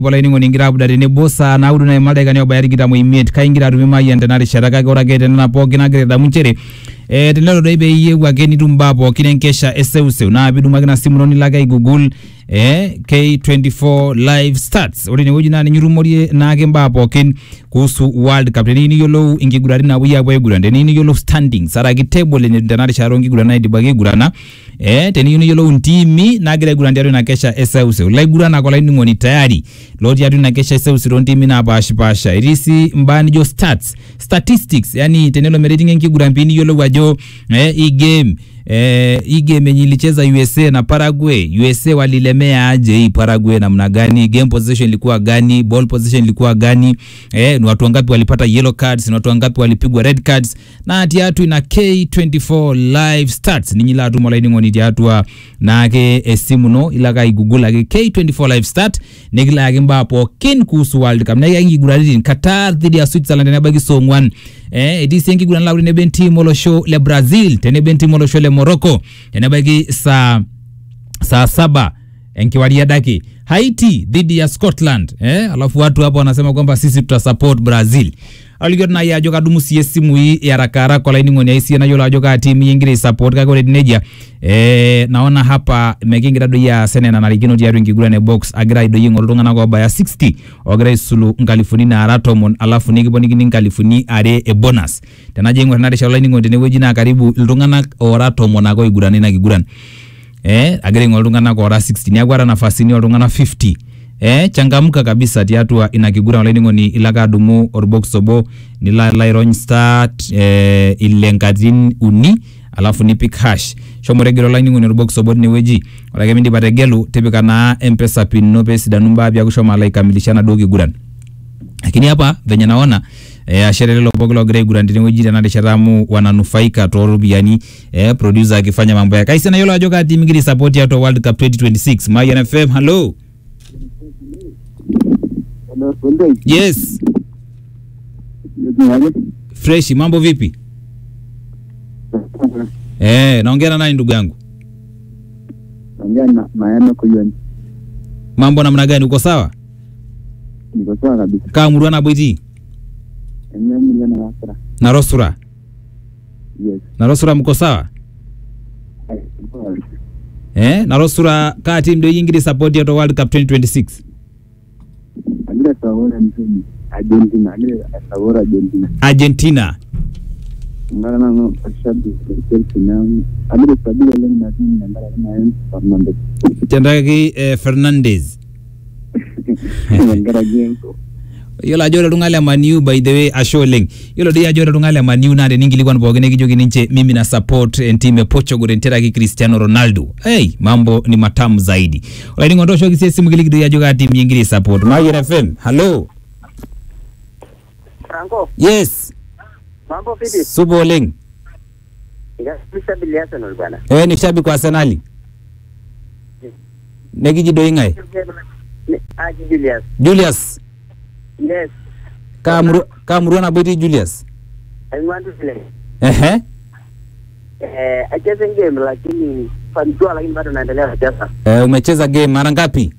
olainining'oni ingira apuda tenebo saa naudo nai madaikani obaya tikitam oimiet kaingira atumie mayian tena rishata kake ore ake tenena pookin agira adamu nchere eh, tenelo doi peeyieu ake nitum mbaa pookin enkesha eseuseu naa pidumu ina simu ino nilo ake aigugul eh, K24 live starts ore inewueji naa ninye itumorie naake mbaa pookin kuhusu world cup teniyieu niyiolou inkiguraritin naapuoi apuo aiguran teniyieu niyiolou standings araki table enye tena rishata onkiguran naidipaki aigurana eh, teniyieu niyiolou ntimi nagira aiguran tiatua ina kesha eseuseu laiguranak olainining'oni tayari lotii atua ina kesha eseuseu toontimi naapashipasha etii sii mbaa nijo stats statistics yani tenelo meretinga enkiguran pii niyiolou ajo eh, hii game eh, hii game yenye ilicheza USA na Paraguay, USA walilemea aje hii Paraguay namna gani? Game position ilikuwa gani? Ball position ilikuwa gani? Eh, ni watu wangapi walipata yellow cards? Ni watu wangapi walipigwa red cards? Na tiatu ina K24 live stats ninyi la tuma laini ngoni tiatua nake esimu no ilaka igugula ake K24 live stat nikila ake mbaa pookin kuhusu World Cup na ikiguraritin Qatar dhidi ya Switzerland nebaiki songwan eh etii sii enkiguran lauri tenebo entim olosho le Brazil tenebo entim olosho le Morocco tenebaiki saa saa saba enkiwaria dake Haiti dhidi ya Scotland eh, alafu watu hapa wanasema kwamba sisi tutasupport Brazil alikio nai ajo kadumu sie esimu hii ya haraka haraka olainining'oni ai sie nayiolo ajo kaa timu ingira aisupport kake ore etiu nejia eh, naona hapa mekingira doi aas enaa enanarikino tiatua enkiguran e box agira doi aing'oru iltung'anak obaya 60 ogira aisulu nkalifuni naara tomon alafu nikiponikini nkalifuni are e bonus tenajo aing'or ena rishata olainining'oni tenewueji naa karibu iltung'anak oora tomon ake oigurana ina kiguran eh, agira aing'oru iltung'anak oora 60 neeku ata nafasini oltung'anak 50 eh, changamka kabisa tiatua ina kiguran olainining'oni ilo ake adumu orbox obo nilo alo airony start eh, ile nkatitin uni alafu nipik hash shomo tegelu olainining'oni orbox obo tinewueji ore ake mindip ategelu tipika naa mpesa pin ino peesidanu mbaa piaku shomo alo aikamilisha enaduo kiguran lakini hapa venye naona eh, ashere lelo pooki logira aiguran tenewueji tena rishata amu wananufaika tooropiyiani eh, producer akifanya mambo yake kaisi nayiolo ajo kaa timu ingira support tiatua world cup 2026 mayan fm hello yes fresh mambo vipi eh, naongea na nani ndugu yangu Ongea na Mayano Kuyoni. mambo namna gani uko sawa Niko sawa kabisa. kaa murua nabo itii Eneo mlio na wasira. narosura Yes. narosura mko sawa eh, narosura kaa timu doi ingira support tiatua world cup 2026 Agira tawora mzuni. Argentina. Agira tawora Argentina. argentina Ngara na no ashabi Chelsea na agira sabila lengi na timu na ngara na Enzo Fernandez. tendaki eh, fernandez Ngara gengo. yiolo ajo ore iltung'anak le maniu by the way ashe oleng yiolo doi ajo ore iltung'anak le maniu naa teninkilikuan pookin nikijoki ninche mimi na support entim e portugal tenteraki cristiano ronaldo hey, mambo ni matamu zaidi olainingo tooshoki sie esimu kiliki doi ajo kaa timu ingira support mayian fm hallo Franco, yes mambo vipi? supa oleng Nikasabili Arsenal bwana. eh, ni shabiki wa arsenali nekiji doi ng'ae Ni- Aji Julius. julius Yes, kaa murua- kaa murua nabo itii julius I want to play. ehe Eh, acheze game lakini fanikiwa lakini bado naendelea kucheza. eh, umecheza game mara ngapi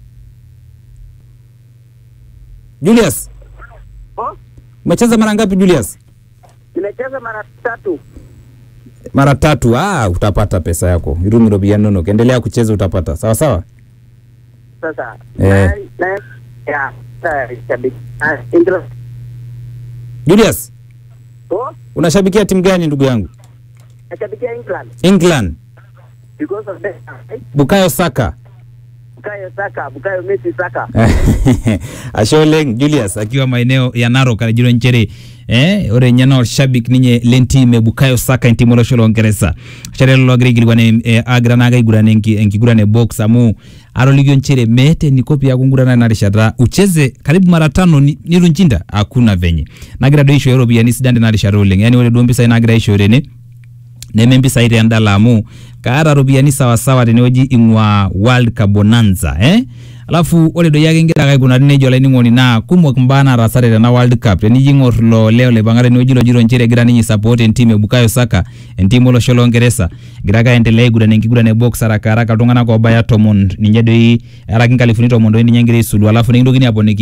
julius Oh, umecheza mara ngapi julius nimecheza mara tatu. mara tatu ah, utapata pesa yako irumi ropiyiani inonok endelea kucheza utapata sawa sawa Sasa Eh. na na ya sasa shabiki. Ah, England. julius Oh, unashabikia timu gani ndugu yangu nashabikia England england because of that. bukayo saka Bukayo Saka, Bukayo Messi Saka. ashe oleng julius akiwa maeneo ya narok anajiro nchere eh, ore nye naa olshabik ninye lentim e bukayo saka entim olosho loongeresa ashere lelo ogira aikilikuan eh, agira naake aiguran enki- enkiguran e box amu atolikio nchere meeta eniko piaku ngurana ena rishata ucheze karibu mara tano ni- nitu nchinda hakuna venye nagira doi aishooyo ropiyiani sidan tena rishata oleng yani ore duo mpisai nagira aishooyo tene neme mpisai tendala amu kaata ropiyiani sawasawa tenewueji ing'ua world cup bonanza eh? alafu ore doi ake ingira ake aikunari nejia olainining'oni naa kumok imbaa nataasate tena world cup tenijo ing'or ilo lee olipang'ata tenewueji lojito nchere egira ninye support entim e Bukayo Saka entim olosho loongeresa egira ake aendelea aiguran enkiguran e box haraka haraka iltung'anak oobaya tomon ninye doi eraki nkalifuni tomon doi ninye egira aisulu alafu nikintokini aponiki